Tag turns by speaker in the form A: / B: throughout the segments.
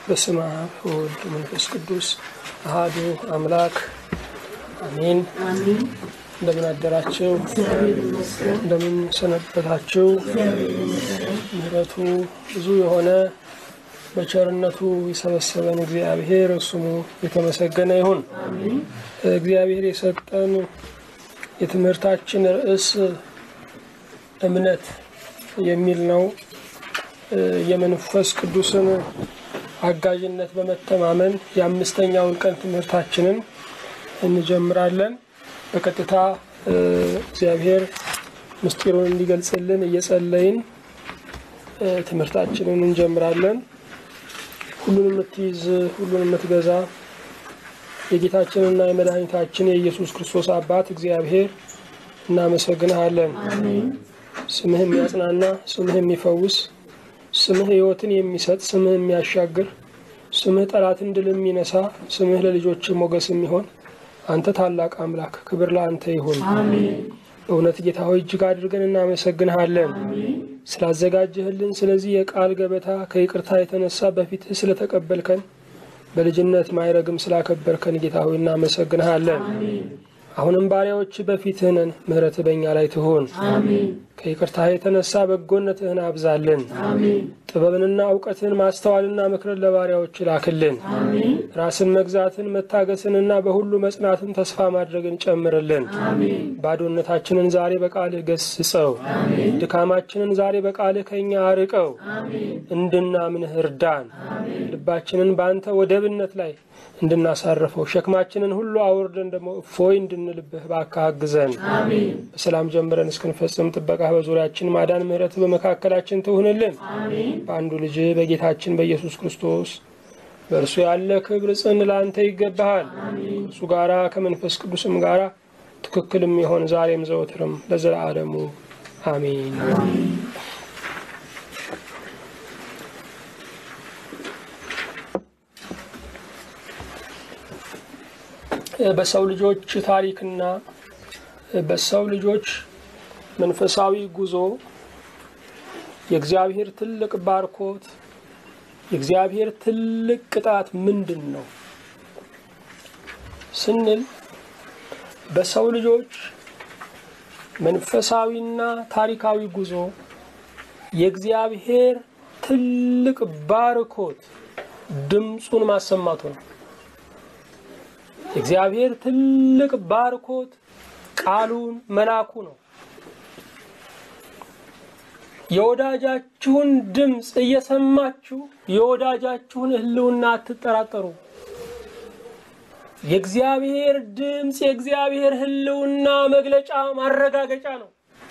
A: በስመ አብ ወወልድ መንፈስ ቅዱስ አሃዱ አምላክ አሜን። እንደምን አደራችሁ? እንደምን ሰነበታችሁ? ምሕረቱ ብዙ የሆነ በቸርነቱ የሰበሰበን እግዚአብሔር ስሙ የተመሰገነ ይሁን። እግዚአብሔር የሰጠን የትምህርታችን ርዕስ እምነት የሚል ነው። የመንፈስ ቅዱስን አጋዥነት በመተማመን የአምስተኛውን ቀን ትምህርታችንን እንጀምራለን። በቀጥታ እግዚአብሔር ምስጢሩን እንዲገልጽልን እየጸለይን ትምህርታችንን እንጀምራለን። ሁሉን የምትይዝ ሁሉን የምትገዛ የጌታችንና የመድኃኒታችን የኢየሱስ ክርስቶስ አባት እግዚአብሔር እናመሰግንሃለን። ስምህ የሚያጽናና፣ ስምህ የሚፈውስ፣ ስምህ ሕይወትን የሚሰጥ፣ ስምህ የሚያሻግር፣ ስምህ ጠላትን ድል የሚነሳ፣ ስምህ ለልጆች ሞገስ የሚሆን አንተ ታላቅ አምላክ ክብር ለአንተ ይሁን። በእውነት ጌታ ሆይ እጅግ አድርገን እናመሰግንሃለን ስላዘጋጀህልን ስለዚህ የቃል ገበታ ከይቅርታ የተነሳ በፊትህ ስለተቀበልከን በልጅነት ማይረግም ስላከበርከን ጌታ ሆይ እናመሰግንሃለን። አሁንም ባሪያዎች በፊትህ ነን፣ ምሕረትህ በእኛ ላይ ትሆን። ከይቅርታ የተነሳ በጎነትህን አብዛልን። ጥበብንና እውቀትን ማስተዋልና ምክርን ለባሪያዎች ላክልን። ራስን መግዛትን መታገስንና በሁሉ መጽናትን ተስፋ ማድረግን ጨምርልን። ባዶነታችንን ዛሬ በቃልህ ገስጸው፣ ድካማችንን ዛሬ በቃልህ ከእኛ አርቀው፣ እንድናምንህ እርዳን። ልባችንን በአንተ ወደብነት ላይ እንድናሳርፈው ሸክማችንን ሁሉ አውርደን ደግሞ እፎይ እንድንልብህ እባክህ አግዘን። በሰላም ጀምረን እስክንፈጽም ጥበቃ በዙሪያችን ማዳን፣ ምሕረት በመካከላችን ትሁንልን። በአንዱ ልጅ በጌታችን በኢየሱስ ክርስቶስ በእርሱ ያለ ክብር ጽን ለአንተ ይገባሃል። ከእርሱ ጋራ ከመንፈስ ቅዱስም ጋራ ትክክልም የሆን ዛሬም ዘወትርም ለዘላለሙ አሜን። በሰው ልጆች ታሪክና በሰው ልጆች መንፈሳዊ ጉዞ የእግዚአብሔር ትልቅ ባርኮት የእግዚአብሔር ትልቅ ቅጣት ምንድን ነው ስንል በሰው ልጆች መንፈሳዊና ታሪካዊ ጉዞ የእግዚአብሔር ትልቅ ባርኮት ድምፁን ማሰማቱ ነው። የእግዚአብሔር ትልቅ ባርኮት ቃሉን መላኩ ነው። የወዳጃችሁን ድምፅ እየሰማችሁ የወዳጃችሁን ሕልውና አትጠራጠሩ። የእግዚአብሔር ድምፅ የእግዚአብሔር ሕልውና መግለጫ ማረጋገጫ ነው።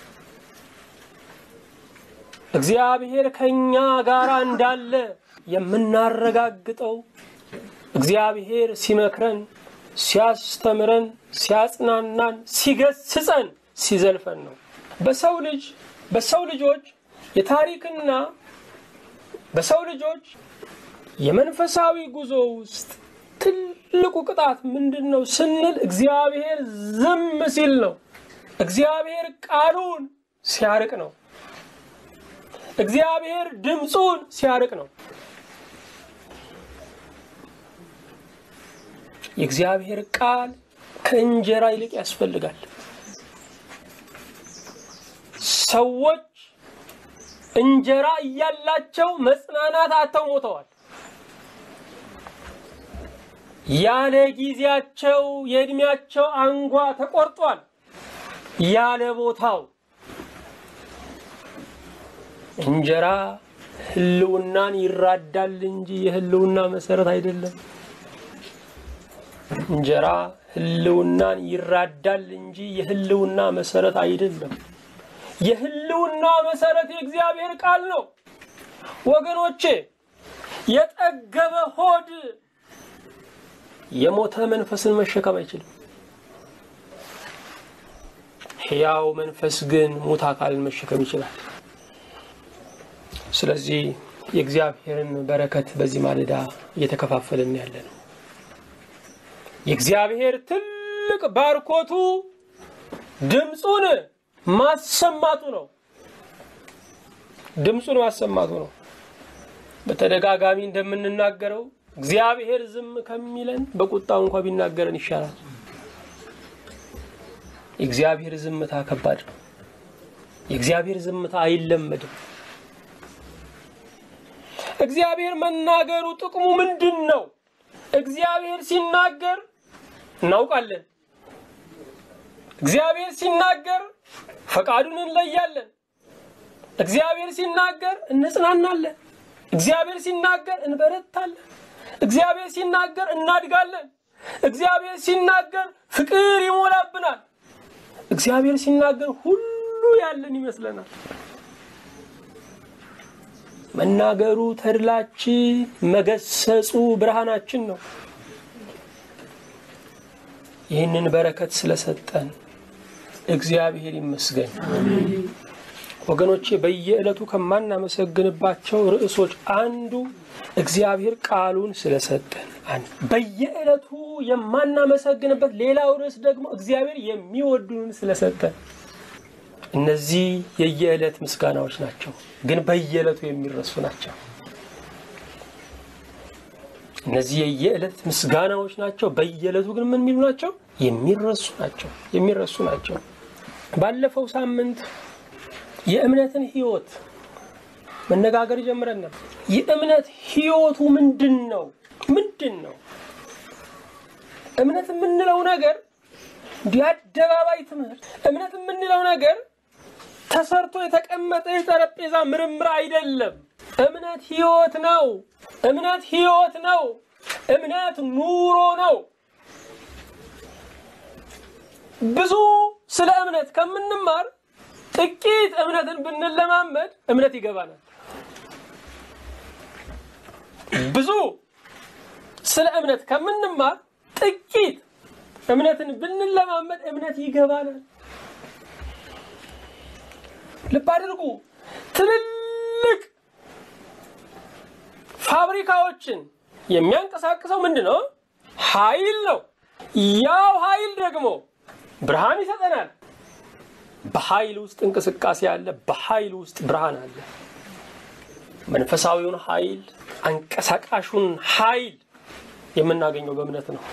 A: እግዚአብሔር ከኛ ጋር እንዳለ የምናረጋግጠው እግዚአብሔር ሲመክረን ሲያስተምረን፣ ሲያጽናናን፣ ሲገስጸን፣ ሲዘልፈን ነው። በሰው ልጅ በሰው ልጆች የታሪክና በሰው ልጆች የመንፈሳዊ ጉዞ ውስጥ ትልቁ ቅጣት ምንድን ነው ስንል እግዚአብሔር ዝም ሲል ነው። እግዚአብሔር ቃሉን ሲያርቅ ነው። እግዚአብሔር ድምፁን ሲያርቅ ነው። የእግዚአብሔር ቃል ከእንጀራ ይልቅ ያስፈልጋል። ሰዎች እንጀራ እያላቸው መጽናናት አጥተው ሞተዋል። ያለ ጊዜያቸው የእድሜያቸው አንጓ ተቆርጧል። ያለ ቦታው እንጀራ ሕልውናን ይራዳል እንጂ የሕልውና መሰረት አይደለም። እንጀራ ሕልውናን ይራዳል እንጂ የሕልውና መሰረት አይደለም። የሕልውና መሰረት የእግዚአብሔር ቃል ነው። ወገኖቼ የጠገበ ሆድ የሞተ መንፈስን መሸከም አይችልም። ሕያው መንፈስ ግን ሙት አካልን መሸከም ይችላል። ስለዚህ የእግዚአብሔርን በረከት በዚህ ማለዳ እየተከፋፈልን ያለ ነው። የእግዚአብሔር ትልቅ ባርኮቱ ድምፁን ማሰማቱ ነው። ድምፁን ማሰማቱ ነው። በተደጋጋሚ እንደምንናገረው እግዚአብሔር ዝም ከሚለን በቁጣው እንኳ ቢናገረን ይሻላል። የእግዚአብሔር ዝምታ ከባድ ነው። የእግዚአብሔር ዝምታ አይለመድም። እግዚአብሔር መናገሩ ጥቅሙ ምንድን ነው? እግዚአብሔር ሲናገር እናውቃለን። እግዚአብሔር ሲናገር ፈቃዱን እንለያለን። እግዚአብሔር ሲናገር እንጽናናለን። እግዚአብሔር ሲናገር እንበረታለን። እግዚአብሔር ሲናገር እናድጋለን። እግዚአብሔር ሲናገር ፍቅር ይሞላብናል። እግዚአብሔር ሲናገር ሁሉ ያለን ይመስለናል። መናገሩ ተድላችን፣ መገሰጹ ብርሃናችን ነው። ይህንን በረከት ስለሰጠን እግዚአብሔር ይመስገን። ወገኖቼ በየዕለቱ ከማናመሰግንባቸው ርዕሶች አንዱ እግዚአብሔር ቃሉን ስለሰጠን፣ አንድ በየዕለቱ የማናመሰግንበት ሌላው ርዕስ ደግሞ እግዚአብሔር የሚወዱንን ስለሰጠን። እነዚህ የየዕለት ምስጋናዎች ናቸው፣ ግን በየዕለቱ የሚረሱ ናቸው። እነዚህ የየዕለት ምስጋናዎች ናቸው፣ በየዕለቱ ግን ምን የሚሉ ናቸው? የሚረሱ ናቸው። የሚረሱ ናቸው። ባለፈው ሳምንት የእምነትን ሕይወት መነጋገር ጀምረን ነበር። የእምነት ሕይወቱ ምንድን ነው? ምንድን ነው እምነት የምንለው ነገር? እንዲህ አደባባይ ትምህርት እምነት የምንለው ነገር ተሰርቶ የተቀመጠ የጠረጴዛ ምርምር አይደለም። እምነት ሕይወት ነው። እምነት ሕይወት ነው። እምነት ኑሮ ነው። ብዙ ስለ እምነት ከምንማር ጥቂት እምነትን ብንለማመድ እምነት ይገባናል። ብዙ ስለ እምነት ከምንማር ጥቂት እምነትን ብንለማመድ እምነት ይገባናል። ልብ አድርጉ። ትልልቅ ፋብሪካዎችን የሚያንቀሳቅሰው ምንድን ነው? ኃይል ነው። ያው ኃይል ደግሞ ብርሃን ይሰጠናል። በኃይል ውስጥ እንቅስቃሴ አለ። በኃይል ውስጥ ብርሃን አለ። መንፈሳዊውን ኃይል አንቀሳቃሹን ኃይል የምናገኘው በእምነት ነው።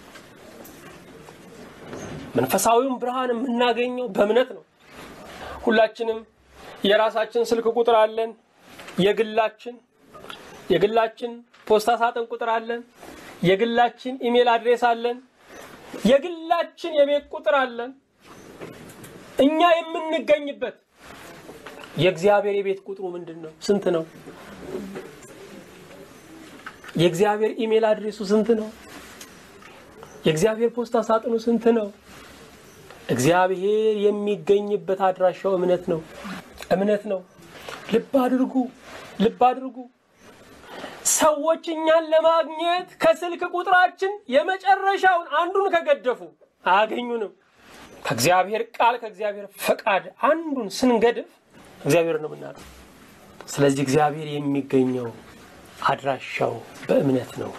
A: መንፈሳዊውን ብርሃን የምናገኘው በእምነት ነው። ሁላችንም የራሳችን ስልክ ቁጥር አለን። የግላችን የግላችን ፖስታ ሳጥን ቁጥር አለን። የግላችን ኢሜል አድሬስ አለን። የግላችን የቤት ቁጥር አለን። እኛ የምንገኝበት የእግዚአብሔር የቤት ቁጥሩ ምንድን ነው? ስንት ነው? የእግዚአብሔር ኢሜል አድሬሱ ስንት ነው? የእግዚአብሔር ፖስታ ሳጥኑ ስንት ነው? እግዚአብሔር የሚገኝበት አድራሻው እምነት ነው። እምነት ነው። ልብ አድርጉ፣ ልብ አድርጉ። ሰዎች እኛን ለማግኘት ከስልክ ቁጥራችን የመጨረሻውን አንዱን ከገደፉ አያገኙንም። ከእግዚአብሔር ቃል ከእግዚአብሔር ፈቃድ አንዱን ስንገድፍ እግዚአብሔር ነው የምናውቀው። ስለዚህ እግዚአብሔር የሚገኘው አድራሻው በእምነት ነው፣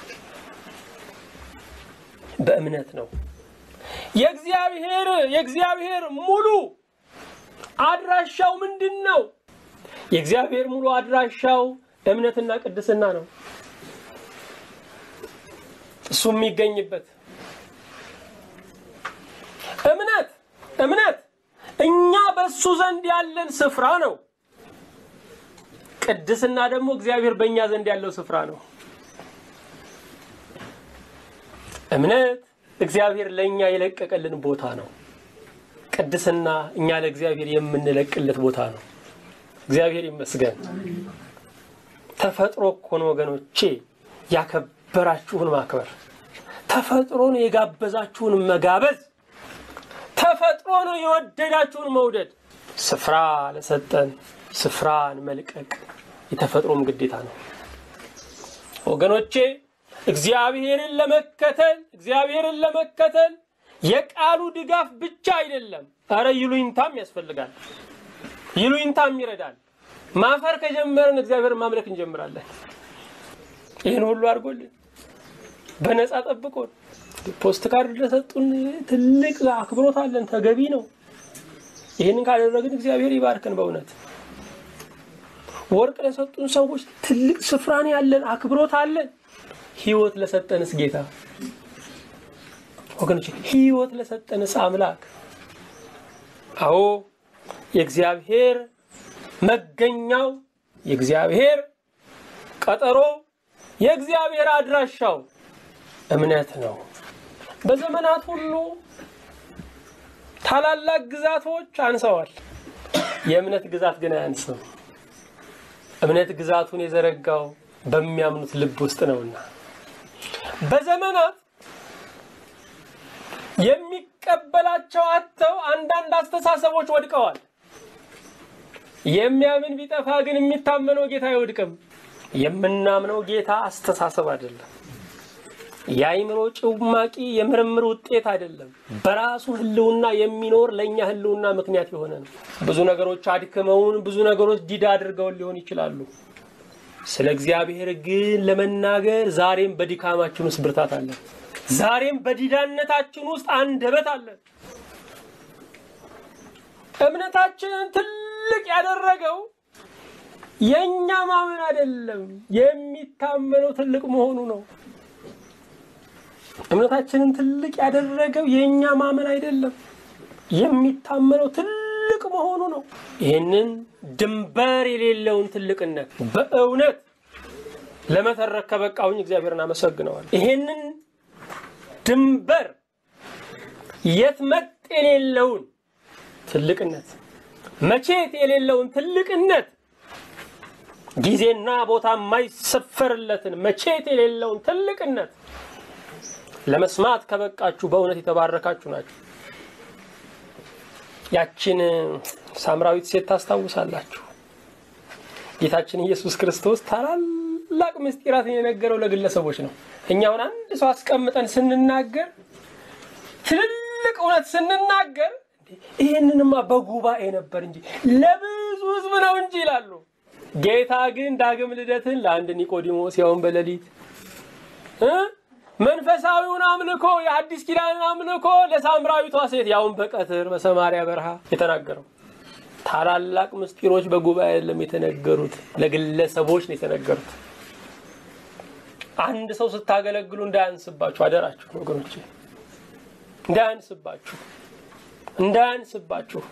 A: በእምነት ነው። የእግዚአብሔር የእግዚአብሔር ሙሉ አድራሻው ምንድን ነው? የእግዚአብሔር ሙሉ አድራሻው እምነትና ቅድስና ነው። እሱ የሚገኝበት እምነት እምነት እኛ በእሱ ዘንድ ያለን ስፍራ ነው። ቅድስና ደግሞ እግዚአብሔር በእኛ ዘንድ ያለው ስፍራ ነው። እምነት እግዚአብሔር ለእኛ የለቀቀልን ቦታ ነው። ቅድስና እኛ ለእግዚአብሔር የምንለቅለት ቦታ ነው። እግዚአብሔር ይመስገን። ተፈጥሮ እኮ ነው ወገኖቼ ያከበራችሁን ማክበር፣ ተፈጥሮ ነው የጋበዛችሁን መጋበዝ፣ ተፈጥሮ ነው የወደዳችሁን መውደድ። ስፍራ ለሰጠን ስፍራን መልቀቅ የተፈጥሮም ግዴታ ነው ወገኖቼ። እግዚአብሔርን ለመከተል እግዚአብሔርን ለመከተል የቃሉ ድጋፍ ብቻ አይደለም። አረ ይሉኝታም ያስፈልጋል። ይሉኝታም ይረዳል። ማፈር ከጀመርን እግዚአብሔርን ማምለክ እንጀምራለን። ይህን ሁሉ አድርጎልን በነፃ ጠብቆን ፖስት ካርድ ለሰጡን ትልቅ አክብሮት አለን። ተገቢ ነው። ይህንን ካደረግን እግዚአብሔር ይባርከን። በእውነት ወርቅ ለሰጡን ሰዎች ትልቅ ስፍራን ያለን አክብሮት አለን። ህይወት ለሰጠንስ ጌታ ወገኖች፣ ህይወት ለሰጠንስ አምላክ አዎ የእግዚአብሔር መገኛው የእግዚአብሔር ቀጠሮ የእግዚአብሔር አድራሻው እምነት ነው። በዘመናት ሁሉ ታላላቅ ግዛቶች አንሰዋል። የእምነት ግዛት ግን አያንስም። እምነት ግዛቱን የዘረጋው በሚያምኑት ልብ ውስጥ ነውና በዘመናት የሚቀበላቸው አጥተው አንዳንድ አስተሳሰቦች ወድቀዋል። የሚያምን ቢጠፋ ግን የሚታመነው ጌታ አይወድቅም። የምናምነው ጌታ አስተሳሰብ አይደለም። የአይምሮ ጭማቂ የምርምር ውጤት አይደለም። በራሱ ህልውና የሚኖር ለእኛ ህልውና ምክንያት የሆነ ነው። ብዙ ነገሮች አድክመውን፣ ብዙ ነገሮች ዲዳ አድርገውን ሊሆን ይችላሉ። ስለ እግዚአብሔር ግን ለመናገር ዛሬም በድካማችን ውስጥ ብርታት አለን። ዛሬም በዲዳነታችን ውስጥ አንደበት አለን። እምነታችንን ትልቅ ያደረገው የእኛ ማመን አይደለም፣ የሚታመነው ትልቅ መሆኑ ነው። እምነታችንን ትልቅ ያደረገው የእኛ ማመን አይደለም፣ የሚታመነው ትልቅ መሆኑ ነው። ይህንን ድንበር የሌለውን ትልቅነት በእውነት ለመተረክ ከበቃሁኝ እግዚአብሔርን አመሰግነዋል። ይህንን ድንበር የትመጥ የሌለውን ትልቅነት መቼት የሌለውን ትልቅነት ጊዜና ቦታ የማይሰፈርለትን መቼት የሌለውን ትልቅነት ለመስማት ከበቃችሁ በእውነት የተባረካችሁ ናችሁ። ያችን ሳምራዊት ሴት ታስታውሳላችሁ። ጌታችን ኢየሱስ ክርስቶስ ታላላቅ ምስጢራትን የነገረው ለግለሰቦች ነው። እኛውን አንድ ሰው አስቀምጠን ስንናገር ትልልቅ እውነት ስንናገር ይህንንማ በጉባኤ ነበር እንጂ ለብዙ ሕዝብ ነው እንጂ ይላሉ። ጌታ ግን ዳግም ልደትን ለአንድ ኒቆዲሞስ ያውን በሌሊት መንፈሳዊውን አምልኮ የአዲስ ኪዳንን አምልኮ ለሳምራዊቷ ሴት ያውን በቀትር በሰማሪያ በረሃ የተናገረው። ታላላቅ ምስጢሮች በጉባኤ አይደለም የተነገሩት፣ ለግለሰቦች ነው የተነገሩት። አንድ ሰው ስታገለግሉ እንዳያንስባችሁ አደራችሁ ወገኖቼ፣ እንዳያንስባችሁ እንዳያንስባችሁ።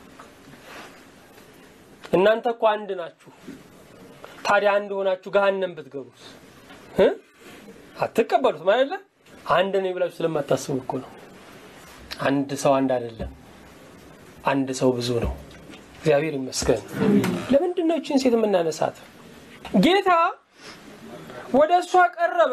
A: እናንተ እኮ አንድ ናችሁ። ታዲያ አንድ ሆናችሁ ገሃነም ብትገቡስ አትቀበሉት ማለት ነው። አንድ ነው ብላችሁ ስለማታስቡ እኮ ነው። አንድ ሰው አንድ አይደለም፣ አንድ ሰው ብዙ ነው። እግዚአብሔር ይመስገን። ለምንድን ነው ይህችን ሴት የምናነሳት? ጌታ ወደ እሷ ቀረበ፣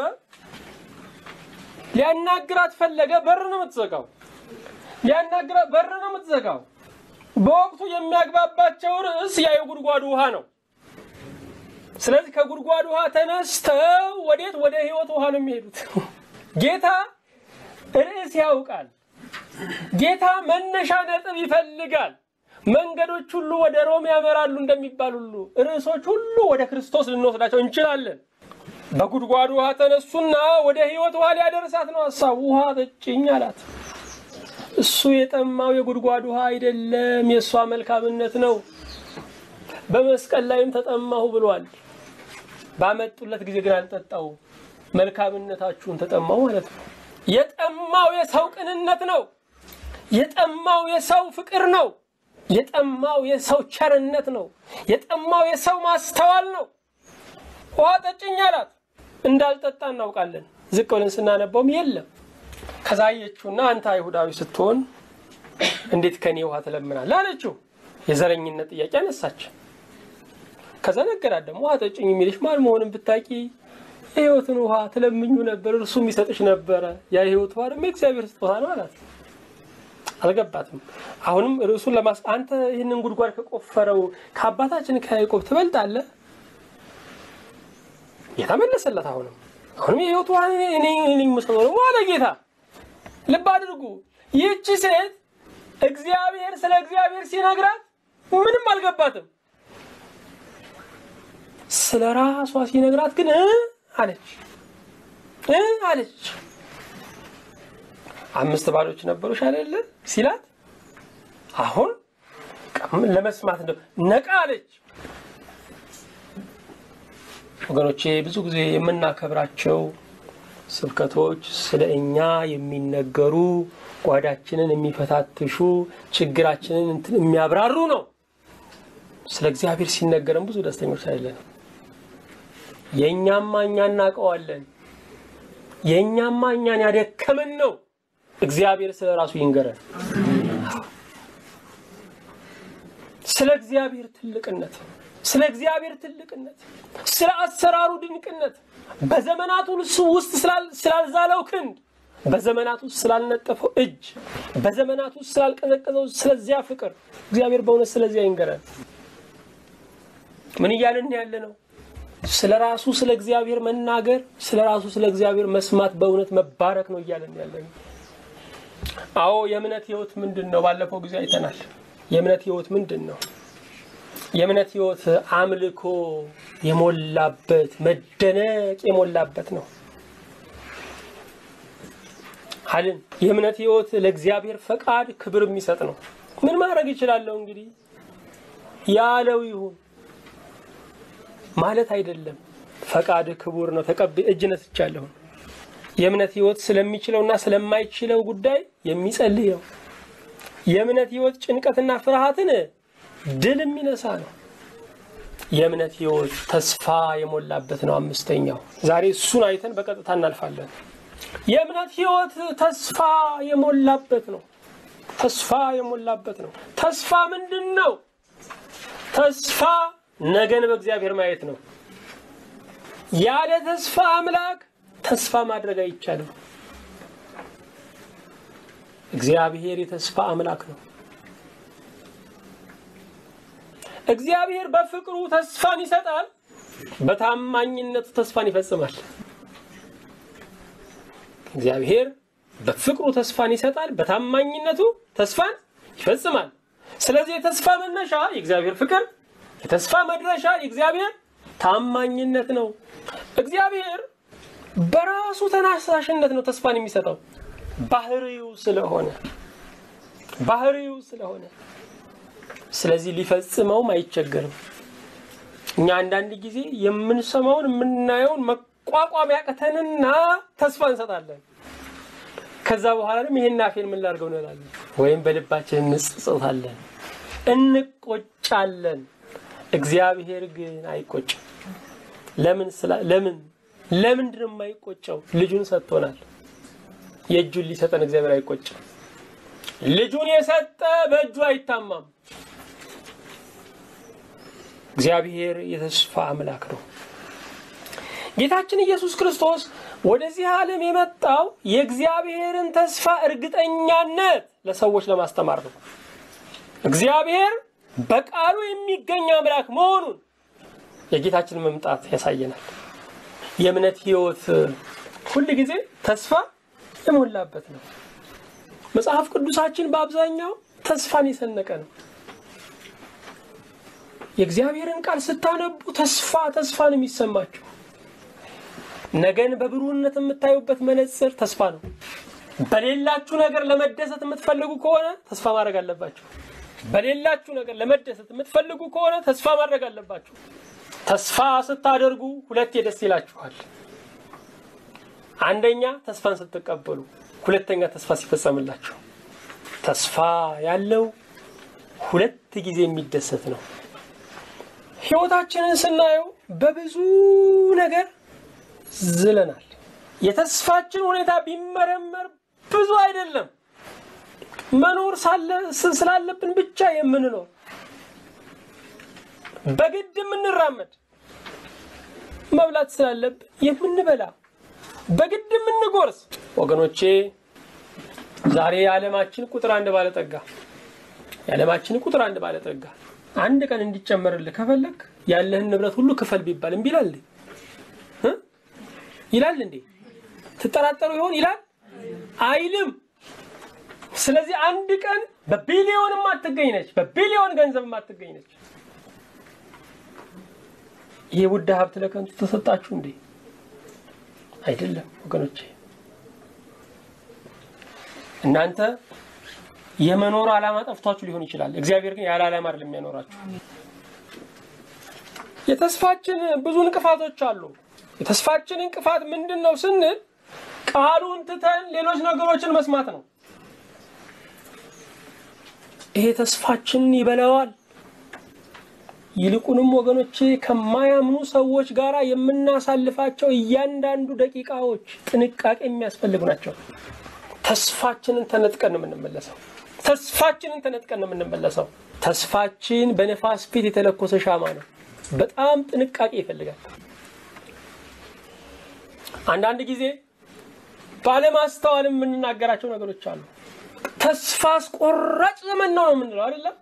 A: ሊያናግራት ፈለገ። በር ነው የምትዘጋው። ሊያናግራት በር ነው የምትዘጋው። በወቅቱ የሚያግባባቸው ርዕስ ያ የጉድጓዱ ውሃ ነው። ስለዚህ ከጉድጓድ ውሃ ተነስተው ወዴት? ወደ ህይወት ውሃ ነው የሚሄዱት። ጌታ ርዕስ ያውቃል። ጌታ መነሻ ነጥብ ይፈልጋል። መንገዶች ሁሉ ወደ ሮም ያመራሉ እንደሚባል ሁሉ ርዕሶች ሁሉ ወደ ክርስቶስ ልንወስዳቸው እንችላለን። በጉድጓድ ውሃ ተነሱና ወደ ህይወት ውሃ ሊያደርሳት ነው ሀሳቡ። ውሃ ጠጭኝ አላት። እሱ የጠማው የጉድጓድ ውሃ አይደለም፣ የእሷ መልካምነት ነው። በመስቀል ላይም ተጠማሁ ብሏል። ባመጡለት ጊዜ ግን አልጠጣው። መልካምነታችሁን ተጠማው ማለት ነው። የጠማው የሰው ቅንነት ነው። የጠማው የሰው ፍቅር ነው። የጠማው የሰው ቸርነት ነው። የጠማው የሰው ማስተዋል ነው። ውሃ ጠጭኝ አላት። እንዳልጠጣ እናውቃለን። ዝቅ ብለን ስናነባውም የለም። ከዛ አየችውና አንተ አይሁዳዊ ስትሆን እንዴት ከኔ ውሃ ትለምናለህ አለችው። የዘረኝነት ጥያቄ አነሳች። ከዛ ነገራት ደግሞ ውሃ ጠጭኝ የሚልሽ ማን መሆንን ብታቂ የህይወትን ውሃ ትለምኙ ነበር፣ እርሱም ይሰጥሽ ነበረ። ያ የህይወት ውሃ ደግሞ የእግዚአብሔር ስጦታ ነው አላት። አልገባትም። አሁንም ርዕሱን ለማስ አንተ ይህንን ጉድጓድ ከቆፈረው ከአባታችን ከያዕቆብ ትበልጣለህ? ጌታ መለሰላት። አሁንም አሁንም የህይወት ውሃ እኔ የምሰጠው ደግሞ አለ ጌታ። ልብ አድርጉ። ይህቺ ሴት እግዚአብሔር ስለ እግዚአብሔር ሲነግራት ምንም አልገባትም። ስለ ራሷ ሲነግራት ግን እ አለች እ አለች። አምስት ባሎች ነበሩሽ አይደለ ሲላት፣ አሁን ለመስማት እንደው ነቃ አለች። ወገኖቼ ብዙ ጊዜ የምናከብራቸው ስብከቶች ስለ እኛ የሚነገሩ ጓዳችንን የሚፈታትሹ ችግራችንን እንትን የሚያብራሩ ነው። ስለ እግዚአብሔር ሲነገረን ብዙ ደስተኞች አይደለንም። የእኛማ እኛ እናውቀዋለን። የእኛማ እኛን ያደከመን ነው። እግዚአብሔር ስለ ራሱ ይንገረን። ስለ እግዚአብሔር ትልቅነት፣ ስለ እግዚአብሔር ትልቅነት፣ ስለ አሰራሩ ድንቅነት፣ በዘመናት ውስጥ ስላልዛለው ክንድ፣ በዘመናት ውስጥ ስላልነጠፈው እጅ፣ በዘመናት ውስጥ ስላልቀዘቀዘው ስለዚያ ፍቅር እግዚአብሔር በእውነት ስለዚያ ይንገረን። ምን እያልን ያለ ነው? ስለ ራሱ ስለ እግዚአብሔር መናገር፣ ስለ ራሱ ስለ እግዚአብሔር መስማት በእውነት መባረክ ነው እያለን ያለ ነው። አዎ የእምነት ህይወት ምንድን ነው? ባለፈው ጊዜ አይተናል። የእምነት ህይወት ምንድን ነው? የእምነት ህይወት አምልኮ የሞላበት መደነቅ የሞላበት ነው። ሀልን የእምነት ህይወት ለእግዚአብሔር ፈቃድ ክብር የሚሰጥ ነው። ምን ማድረግ ይችላለሁ እንግዲህ ያለው ይሁን ማለት አይደለም። ፈቃድ ክቡር ነው። ተቀብ እጅ ነስቻለሁ። የእምነት ህይወት ስለሚችለውና ስለማይችለው ጉዳይ የሚጸልይ ነው። የእምነት ህይወት ጭንቀትና ፍርሃትን ድል የሚነሳ ነው። የእምነት ህይወት ተስፋ የሞላበት ነው። አምስተኛው ዛሬ እሱን አይተን በቀጥታ እናልፋለን። የእምነት ህይወት ተስፋ የሞላበት ነው። ተስፋ የሞላበት ነው። ተስፋ ምንድን ነው? ተስፋ ነገን በእግዚአብሔር ማየት ነው። ያለ ተስፋ አምላክ ተስፋ ማድረግ አይቻልም። እግዚአብሔር የተስፋ አምላክ ነው። እግዚአብሔር በፍቅሩ ተስፋን ይሰጣል፣ በታማኝነቱ ተስፋን ይፈጽማል። እግዚአብሔር በፍቅሩ ተስፋን ይሰጣል፣ በታማኝነቱ ተስፋን ይፈጽማል። ስለዚህ የተስፋ መነሻ የእግዚአብሔር ፍቅር፣ የተስፋ መድረሻ የእግዚአብሔር ታማኝነት ነው። እግዚአብሔር በራሱ ተነሳሽነት ነው ተስፋን የሚሰጠው ባህሪው ስለሆነ ባህሪው ስለሆነ ስለዚህ ሊፈጽመውም አይቸገርም። እኛ አንዳንድ ጊዜ የምንሰማውን የምናየውን መቋቋም ያቅተንና ተስፋ እንሰጣለን። ከዛ በኋላ ደግሞ ይሄን አፌን ምን ላድርገው እንላለን፣ ወይም በልባችን እንጽጽታለን፣ እንቆጫለን። እግዚአብሔር ግን አይቆጭም። ለምን ለምን ለምንድን ነው የማይቆጨው? ልጁን ሰጥቶናል። የእጁን ሊሰጠን እግዚአብሔር አይቆጭም። ልጁን የሰጠ በእጁ አይታማም። እግዚአብሔር የተስፋ አምላክ ነው። ጌታችን ኢየሱስ ክርስቶስ ወደዚህ ዓለም የመጣው የእግዚአብሔርን ተስፋ እርግጠኛነት ለሰዎች ለማስተማር ነው። እግዚአብሔር በቃሉ የሚገኝ አምላክ መሆኑን የጌታችን መምጣት ያሳየናል። የእምነት ሕይወት ሁል ጊዜ ተስፋ የሞላበት ነው። መጽሐፍ ቅዱሳችን በአብዛኛው ተስፋን የሰነቀ ነው። የእግዚአብሔርን ቃል ስታነቡ ተስፋ ተስፋ ነው የሚሰማችሁ። ነገን በብሩህነት የምታዩበት መነጽር ተስፋ ነው። በሌላችሁ ነገር ለመደሰት የምትፈልጉ ከሆነ ተስፋ ማድረግ አለባችሁ። በሌላችሁ ነገር ለመደሰት የምትፈልጉ ከሆነ ተስፋ ማድረግ አለባችሁ። ተስፋ ስታደርጉ ሁለቴ ደስ ይላችኋል። አንደኛ ተስፋን ስትቀበሉ፣ ሁለተኛ ተስፋ ሲፈጸምላችሁ። ተስፋ ያለው ሁለት ጊዜ የሚደሰት ነው። ህይወታችንን ስናየው በብዙ ነገር ዝለናል። የተስፋችን ሁኔታ ቢመረመር ብዙ አይደለም። መኖር ስላለብን ብቻ የምንኖር በግድ የምንራመድ መብላት ስላለብን የምንበላ በግድ የምንጎርስ ወገኖቼ፣ ዛሬ የዓለማችን ቁጥር አንድ ባለጠጋ የዓለማችን ቁጥር አንድ ባለጠጋ አንድ ቀን እንዲጨመርልህ ከፈለግ ያለህን ንብረት ሁሉ ክፈል ቢባል እምቢ ይላል ይላል እንዴ? ትጠራጠሩ ይሆን ይላል አይልም። ስለዚህ አንድ ቀን በቢሊዮን የማትገኝ ነች፣ በቢሊዮን ገንዘብ የማትገኝ ነች። ይሄ ውድ ሀብት ለከንቱ ተሰጣችሁ እንዴ? አይደለም ወገኖቼ። እናንተ የመኖር ዓላማ ጠፍቷችሁ ሊሆን ይችላል። እግዚአብሔር ግን ያለ ዓላማ አይደለም የሚያኖራችሁ። የተስፋችን ብዙ እንቅፋቶች አሉ። የተስፋችን እንቅፋት ምንድን ነው ስንል ቃሉን ትተን ሌሎች ነገሮችን መስማት ነው። ይሄ ተስፋችንን ይበላዋል። ይልቁንም ወገኖቼ ከማያምኑ ሰዎች ጋር የምናሳልፋቸው እያንዳንዱ ደቂቃዎች ጥንቃቄ የሚያስፈልጉ ናቸው። ተስፋችንን ተነጥቀን ነው የምንመለሰው። ተስፋችንን ተነጥቀን ነው የምንመለሰው። ተስፋችን በነፋስ ፊት የተለኮሰ ሻማ ነው። በጣም ጥንቃቄ ይፈልጋል። አንዳንድ ጊዜ ባለማስተዋል የምንናገራቸው ነገሮች አሉ። ተስፋ አስቆራጭ ዘመን ነው ነው የምንለው አይደለም።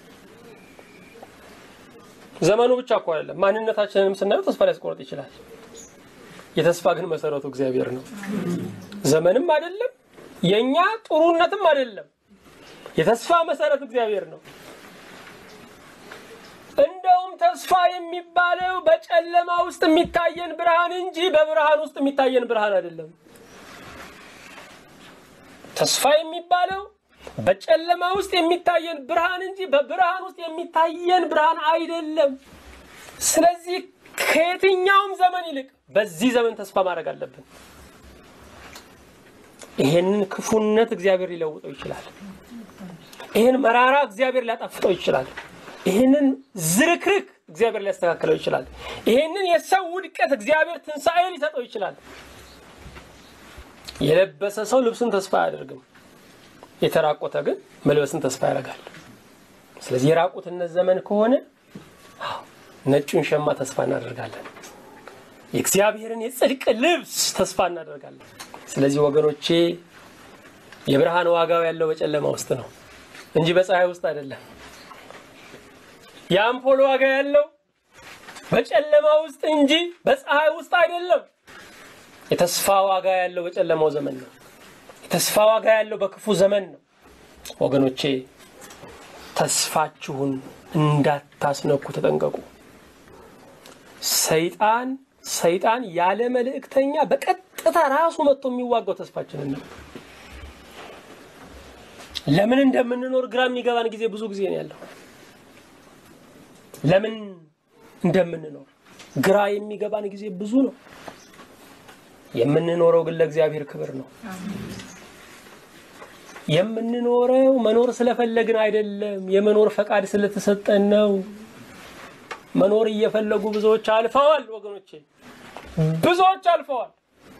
A: ዘመኑ ብቻ እኮ አይደለም፣ ማንነታችንንም ስናየው ተስፋ ሊያስቆርጥ ይችላል። የተስፋ ግን መሰረቱ እግዚአብሔር ነው። ዘመንም አይደለም፣ የእኛ ጥሩነትም አይደለም። የተስፋ መሰረት እግዚአብሔር ነው። እንደውም ተስፋ የሚባለው በጨለማ ውስጥ የሚታየን ብርሃን እንጂ በብርሃን ውስጥ የሚታየን ብርሃን አይደለም። ተስፋ የሚባለው በጨለማ ውስጥ የሚታየን ብርሃን እንጂ በብርሃን ውስጥ የሚታየን ብርሃን አይደለም። ስለዚህ ከየትኛውም ዘመን ይልቅ በዚህ ዘመን ተስፋ ማድረግ አለብን። ይሄንን ክፉነት እግዚአብሔር ሊለውጠው ይችላል። ይህን መራራ እግዚአብሔር ሊያጣፍጠው ይችላል። ይህንን ዝርክርክ እግዚአብሔር ሊያስተካክለው ይችላል። ይህንን የሰው ውድቀት እግዚአብሔር ትንሣኤ ሊሰጠው ይችላል። የለበሰ ሰው ልብስን ተስፋ አያደርግም። የተራቆተ ግን መልበስን ተስፋ ያደርጋል። ስለዚህ የራቁትነት ዘመን ከሆነ ነጩን ሸማ ተስፋ እናደርጋለን። የእግዚአብሔርን የጽድቅ ልብስ ተስፋ እናደርጋለን። ስለዚህ ወገኖቼ የብርሃን ዋጋው ያለው በጨለማ ውስጥ ነው እንጂ በፀሐይ ውስጥ አይደለም። የአምፖል ዋጋ ያለው በጨለማ ውስጥ እንጂ በፀሐይ ውስጥ አይደለም። የተስፋ ዋጋ ያለው በጨለማው ዘመን ነው። የተስፋ ዋጋ ያለው በክፉ ዘመን ነው። ወገኖቼ ተስፋችሁን እንዳታስነኩ ተጠንቀቁ። ሰይጣን ሰይጣን ያለ መልእክተኛ በቀጥታ ራሱ መጥቶ የሚዋጋው ተስፋችንን ነው። ለምን እንደምንኖር ግራ የሚገባን ጊዜ ብዙ ጊዜ ነው ያለው። ለምን እንደምንኖር ግራ የሚገባን ጊዜ ብዙ ነው። የምንኖረው ግን ለእግዚአብሔር ክብር ነው። የምንኖረው መኖር ስለፈለግን አይደለም። የመኖር ፈቃድ ስለተሰጠን ነው። መኖር እየፈለጉ ብዙዎች አልፈዋል። ወገኖቼ ብዙዎች አልፈዋል።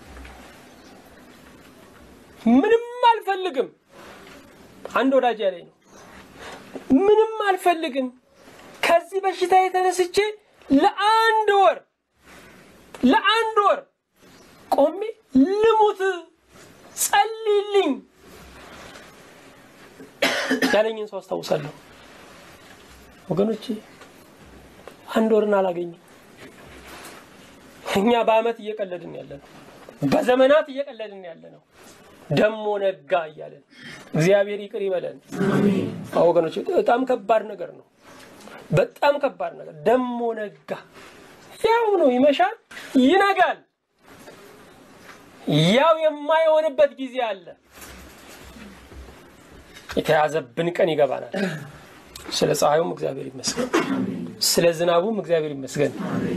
A: ምንም አልፈልግም። አንድ ወዳጅ ያለኝ ነው። ምንም አልፈልግም ከዚህ በሽታ የተነስቼ ለአንድ ወር ለአንድ ወር ቆሜ ልሙት ጸልይልኝ ያለኝን ሰው አስታውሳለሁ። ወገኖቼ አንድ ወርን አላገኝም። እኛ በአመት እየቀለድን ያለ ነው፣ በዘመናት እየቀለድን ያለ ነው። ደሞ ነጋ እያለን እግዚአብሔር ይቅር ይበለን። ወገኖቼ በጣም ከባድ ነገር ነው። በጣም ከባድ ነገር ደሞ ነጋ። ያው ነው፣ ይመሻል፣ ይነጋል። ያው የማይሆንበት ጊዜ አለ። የተያዘብን ቀን ይገባናል። ስለ ፀሐዩም እግዚአብሔር ይመስገን፣ ስለ ዝናቡም እግዚአብሔር ይመስገን።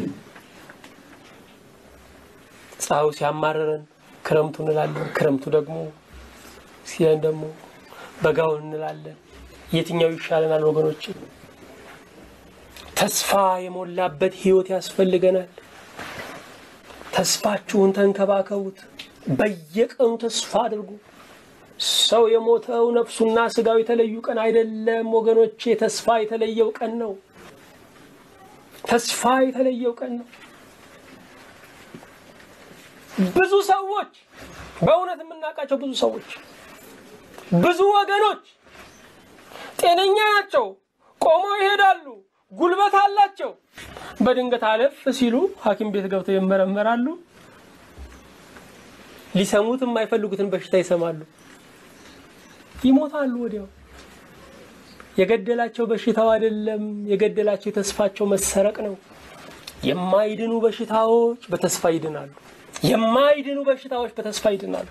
A: ፀሐዩ ሲያማርረን ክረምቱ እንላለን፣ ክረምቱ ደግሞ ሲለን ደግሞ በጋውን እንላለን። የትኛው ይሻለናል ወገኖች? ተስፋ የሞላበት ህይወት ያስፈልገናል። ተስፋችሁን ተንከባከቡት። በየቀኑ ተስፋ አድርጉ። ሰው የሞተው ነፍሱና ስጋው የተለዩ ቀን አይደለም ወገኖቼ፣ ተስፋ የተለየው ቀን ነው። ተስፋ የተለየው ቀን ነው። ብዙ ሰዎች በእውነት የምናውቃቸው ብዙ ሰዎች ብዙ ወገኖች ጤነኛ ናቸው፣ ቆመው ይሄዳሉ፣ ጉልበት አላቸው። በድንገት አለፍ ሲሉ ሐኪም ቤት ገብተው ይመረመራሉ። ሊሰሙት የማይፈልጉትን በሽታ ይሰማሉ፣ ይሞታሉ ወዲያው። የገደላቸው በሽታው አይደለም፣ የገደላቸው የተስፋቸው መሰረቅ ነው። የማይድኑ በሽታዎች በተስፋ ይድናሉ። የማይድኑ በሽታዎች በተስፋ ይድናሉ።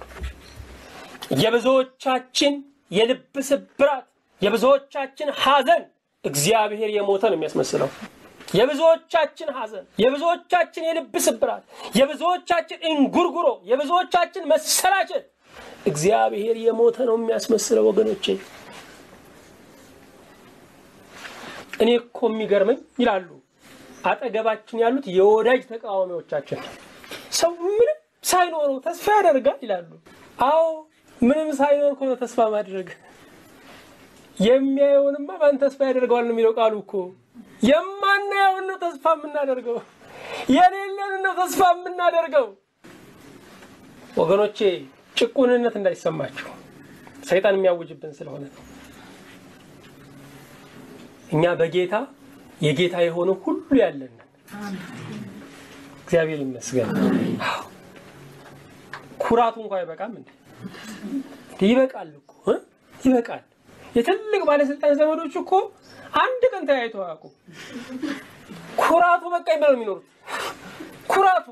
A: የብዙዎቻችን የልብ ስብራት፣ የብዙዎቻችን ሐዘን እግዚአብሔር የሞተ ነው የሚያስመስለው። የብዙዎቻችን ሐዘን፣ የብዙዎቻችን የልብ ስብራት፣ የብዙዎቻችን እንጉርጉሮ፣ የብዙዎቻችን መሰላቸት እግዚአብሔር የሞተ ነው የሚያስመስለው ወገኖቼ። እኔ እኮ የሚገርመኝ ይላሉ አጠገባችን ያሉት የወዳጅ ተቃዋሚዎቻችን ሰው ምንም ሳይኖረው ተስፋ ያደርጋል ይላሉ። አዎ ምንም ሳይኖር እኮ ነው ተስፋ ማድረግ። የሚያየውንማ ማን ተስፋ ያደርገዋል ነው የሚለው ቃሉ እኮ። የማናየውን ነው ተስፋ የምናደርገው፣ የሌለን ነው ተስፋ የምናደርገው። ወገኖቼ ጭቁንነት እንዳይሰማችሁ ሰይጣን የሚያውጅብን ስለሆነ ነው። እኛ በጌታ የጌታ የሆነ ሁሉ ያለን እግዚአብሔር ይመስገን። ኩራቱ እንኳ አይበቃም እንዴ? ይበቃል እኮ እ ይበቃል። የትልቅ ባለስልጣን ዘመዶች እኮ አንድ ቀን ተያይቶ አያውቁ። ኩራቱ በቃኝ ብለው የሚኖሩት ኩራቱ።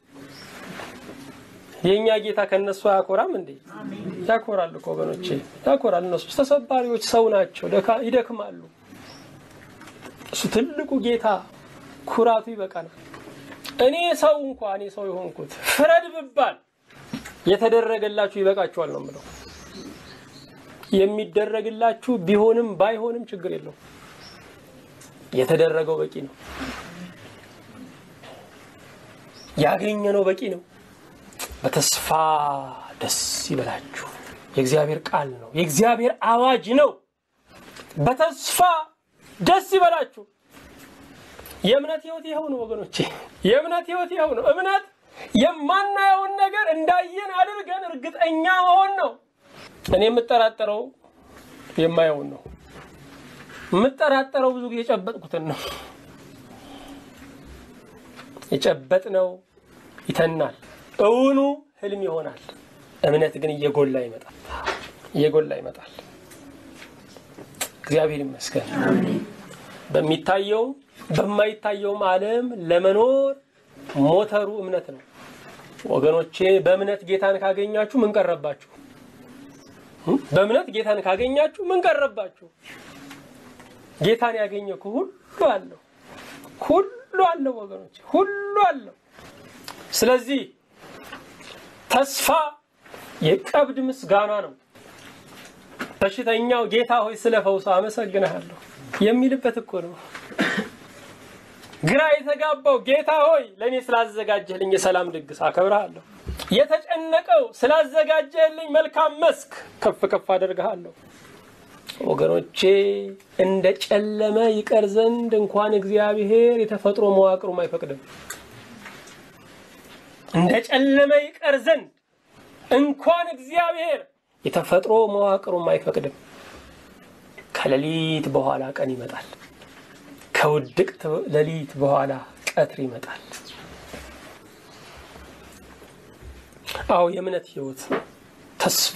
A: የእኛ ጌታ ከነሱ አያኮራም እንዴ? ያኮራል እኮ ወገኖቼ፣ ያኮራል። እነሱ ተሰባሪዎች ሰው ናቸው፣ ይደክማሉ። እሱ ትልቁ ጌታ ኩራቱ ይበቃናል። እኔ ሰው እንኳ እኔ ሰው የሆንኩት ፍረድ ብባል የተደረገላችሁ ይበቃችኋል ነው የምለው። የሚደረግላችሁ ቢሆንም ባይሆንም ችግር የለው። የተደረገው በቂ ነው። ያገኘነው በቂ ነው። በተስፋ ደስ ይበላችሁ። የእግዚአብሔር ቃል ነው። የእግዚአብሔር አዋጅ ነው። በተስፋ ደስ ይበላችሁ። የእምነት ህይወት ይኸው ነው ወገኖቼ፣ የእምነት ህይወት ይኸው ነው። እምነት የማናየውን ነገር እንዳየን አድርገን እርግጠኛ መሆን ነው። እኔ የምጠራጠረው የማየውን ነው። የምጠራጠረው ብዙ ጊዜ የጨበጥኩትን ነው። የጨበጥነው ይተናል፣ እውኑ ህልም ይሆናል። እምነት ግን እየጎላ ይመጣል፣ እየጎላ ይመጣል። እግዚአብሔር ይመስገን። በሚታየውም በማይታየውም ዓለም ለመኖር ሞተሩ እምነት ነው ወገኖቼ። በእምነት ጌታን ካገኛችሁ ምን ቀረባችሁ? በእምነት ጌታን ካገኛችሁ ምን ቀረባችሁ? ጌታን ያገኘ እኮ ሁሉ አለው፣ ሁሉ አለው ወገኖቼ፣ ሁሉ አለው። ስለዚህ ተስፋ የቀብድ ምስጋና ነው። በሽተኛው ጌታ ሆይ ስለ ፈውሱ አመሰግንሃለሁ የሚልበት እኮ ነው። ግራ የተጋባው ጌታ ሆይ ለእኔ ስላዘጋጀህልኝ የሰላም ድግስ አከብርሃለሁ። የተጨነቀው ስላዘጋጀህልኝ መልካም መስክ ከፍ ከፍ አደርግሃለሁ። ወገኖቼ እንደ ጨለመ ይቀር ዘንድ እንኳን እግዚአብሔር የተፈጥሮ መዋቅሩም አይፈቅድም። እንደ ጨለመ ይቀር ዘንድ እንኳን እግዚአብሔር የተፈጥሮ መዋቅሩም አይፈቅድም። ከሌሊት በኋላ ቀን ይመጣል። ከውድቅት ሌሊት በኋላ ቀትር ይመጣል። አዎ የእምነት ህይወት ተስፋ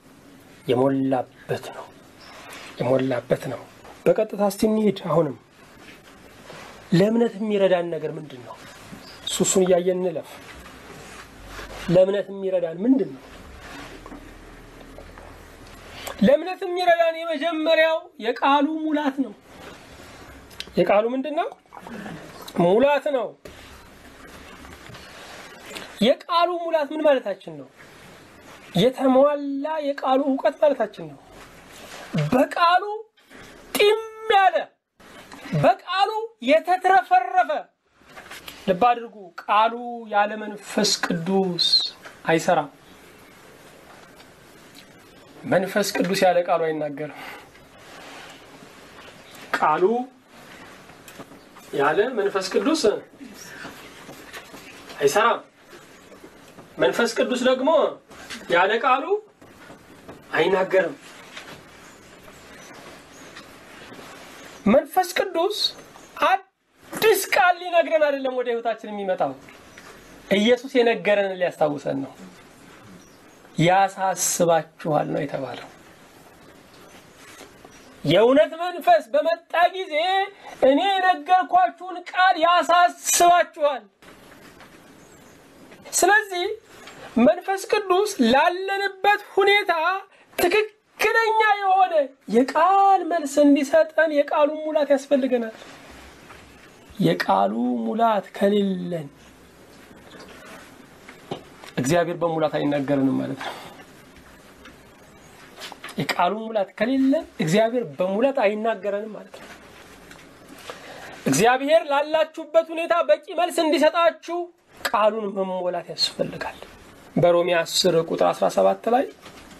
A: የሞላበት ነው፣ የሞላበት ነው። በቀጥታ እስቲ እንሂድ። አሁንም ለእምነት የሚረዳን ነገር ምንድን ነው? እሱ እሱን እያየን እንለፍ። ለእምነት የሚረዳን ምንድን ነው? ለእምነት የሚረዳን የመጀመሪያው የቃሉ ሙላት ነው። የቃሉ ምንድን ነው? ሙላት ነው። የቃሉ ሙላት ምን ማለታችን ነው? የተሟላ የቃሉ እውቀት ማለታችን ነው። በቃሉ ጢም ያለ በቃሉ የተትረፈረፈ ልብ አድርጉ። ቃሉ ያለ መንፈስ ቅዱስ አይሰራም። መንፈስ ቅዱስ ያለ ቃሉ አይናገርም። ቃሉ ያለ መንፈስ ቅዱስ አይሰራም። መንፈስ ቅዱስ ደግሞ ያለ ቃሉ አይናገርም። መንፈስ ቅዱስ አዲስ ቃል ሊነግረን አይደለም ወደ ህይወታችን የሚመጣው ኢየሱስ የነገረንን ሊያስታውሰን ነው። ያሳስባችኋል ነው የተባለው። የእውነት መንፈስ በመጣ ጊዜ እኔ የነገርኳችሁን ቃል ያሳስባችኋል። ስለዚህ መንፈስ ቅዱስ ላለንበት ሁኔታ ትክክለኛ የሆነ የቃል መልስ እንዲሰጠን የቃሉን ሙላት ያስፈልገናል። የቃሉ ሙላት ከሌለን እግዚአብሔር በሙላት አይናገረንም ማለት ነው። የቃሉ ሙላት ከሌለን እግዚአብሔር በሙላት አይናገረንም ማለት ነው። እግዚአብሔር ላላችሁበት ሁኔታ በቂ መልስ እንዲሰጣችሁ ቃሉን መሞላት ያስፈልጋል። በሮሜ 10 ቁጥር 17 ላይ